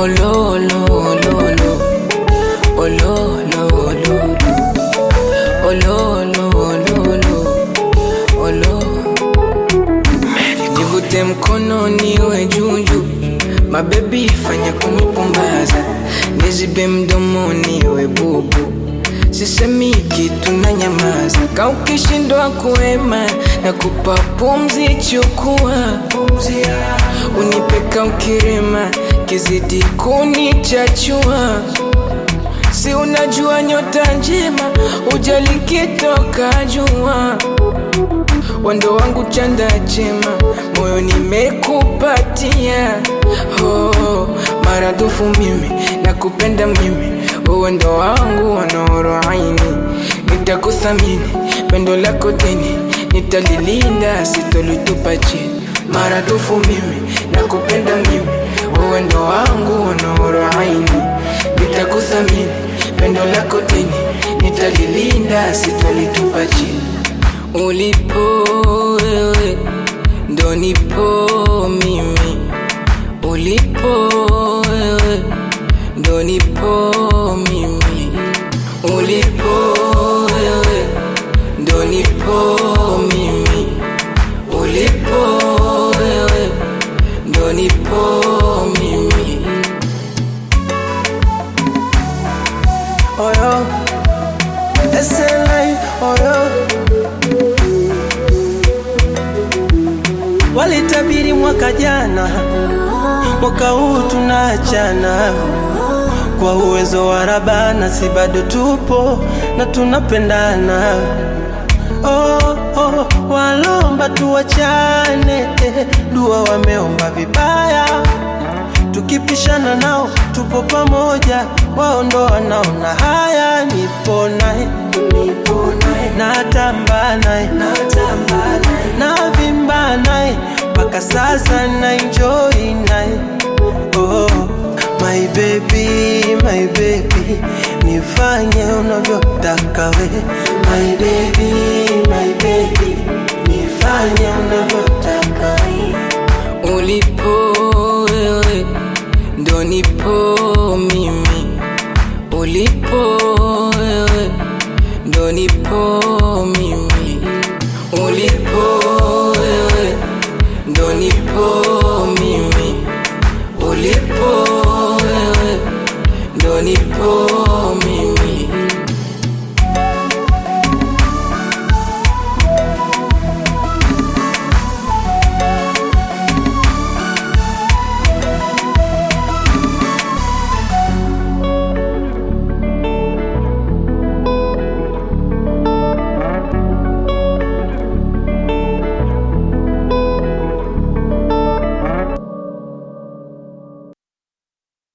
Olo, lo, lo, lo. Olo, lo, lo, lo. Olo, lo, lo, lo. Olo. Nivute mkono niwe juju, mabebi fanya kunipumbaza, nizibe mdomo niwe bubu, sisemi kitu na nyamaza, ka ukishindwa kuema na kupa pumzi, chukua unipeka ukirema, kizidi kunichachua si unajua nyota njema ujali kitoka jua wando wangu chanda chema moyo nimekupatia oh, maradufu mimi nakupenda mimi uwendo wangu wanoro aini nitakuthamini pendo lako dini nitalilinda sitolitupa chini maradufu mimi nakupenda mimi uwendo wangu wanoro aini nitakuthamini pendo lako dini nitalilinda sitolitupa chini ulipo wewe ndo nipo mimi ulipo wewe ndo nipo mimi ulipo wewe ndo nipo mimi ulipo wewe ndo nipo mimi Oyo, SLA, oyo. Walitabiri mwaka jana, mwaka huu tunaachana. Kwa uwezo wa Rabana, si bado tupo na tunapendana. Oh, oh, walomba tuwachane, eh, dua wameomba vibaya tukipishana nao tupo pamoja, wao ndo wanaona haya. Nipo naye natamba naye navimba naye mpaka sasa na enjoy naye oh, my baby, my baby, nifanye unavyotaka we my baby, my baby, nifanye unavyotaka we ulipo wewe ndo nipo mimi ulipo wewe ndo nipo